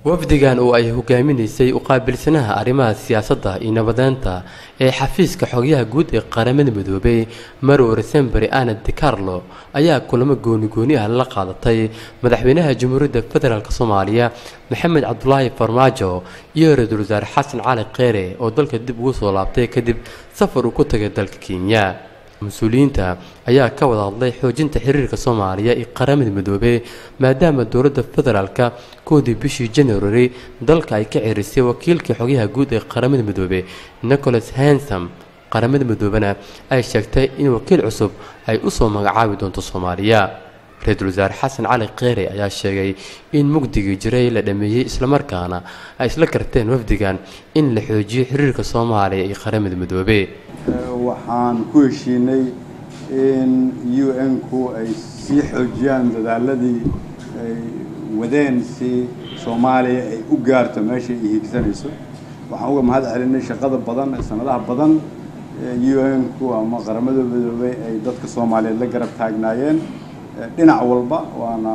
wafdigan oo ay hogaaminaysay uqaabilsanaha arrimaha siyaasadda iyo nabadeynta ee xafiiska xogyaha guud ee qaramada midoobay marow resemberi anad de carlo ayaa kulamo gooni-gooni ah la qaadatay madaxweynaha jamhuuriyadda federaalk soomaaliya maxamed cabdulaahi farmaajo iyo ra-iisul wasaare xasan cali kheyre oo dalka dib ugu soo laabtay kadib safar uu ku tagay dalka kenya mas-uuliyiinta ayaa ka wada hadlay xoojinta xiriirka soomaaliya iyo qaramada midoobey maadaama dowladda federaalka koodii bishii january dalka ay ka cerisay wakiilkii xogyaha guud ee qaramada midoobey nicholas hansam qaramada midoobena ay sheegtay in wakiil cusub ay usoo magacaabi doonto soomaaliya ra-iisul wasaare xasan cali kheyre ayaa sheegay in mugdigii jiray la dhameeyey islamarkaana ay isla garteen wafdigan in la xoojiyo xiriirka soomaaliya iyo qaramada midoobe waxaan ku heshiinay in u n-ku ay sii xoojiyaan dadaaladii ay wadeen si soomaaliya ay u gaarto meesha ay hiigsanayso waxaan uga mahad celinay shaqada badan sanadaha badan u n-ku ama qaramada midoobey ay dadka soomaaliyeed la garab taagnaayeen dhinac walba waana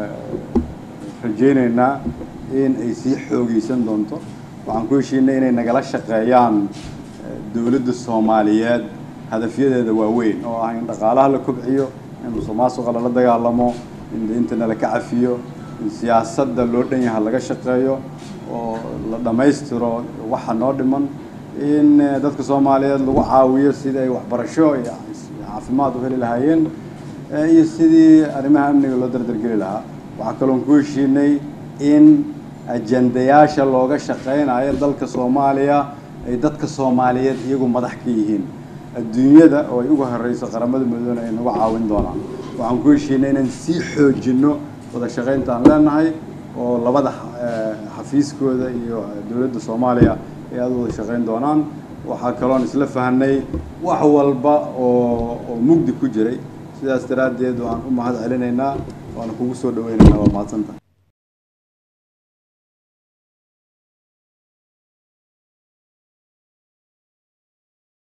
rajaynaynaa in ay sii xoogeysan doonto waxaan ku heshiinay inay nagala shaqeeyaan dowladda soomaaliyeed hadafyadeeda waaweyn oo ah in dhaqaalaha la kobciyo in musuqmaasuqa lala dagaalamo in deintana la ka cafiyo in siyaasadda loo dhan yaha laga shaqeeyo oo la dhammaystiro waxa noo dhiman in dadka soomaaliyeed lagu caawiyo sidii ay waxbarasho iyo caafimaad u heli lahaayeen iyo sidii arrimaha amniga loo dardargeli lahaa waxaa kaloon ku heshiinay in ajendayaasha looga shaqeynayo dalka soomaaliya ay dadka soomaaliyeed iyagu madax ka yihiin adduunyada oo ay uga horeyso qaramada midoobena ay nagu caawin doonaan waxaan ku heshiinay inaan sii xoojinno wada shaqeynta aan leenahay oo labada xafiiskooda iyo dowladda soomaaliya ay aada wada shaqeyn doonaan waxaa kaloon isla fahnay wax walba oo oo mugdi ku jiray sidaas daraaddeed waan u mahad celinaynaa waana kugu soo dhaweynaynaa waa mahadsanta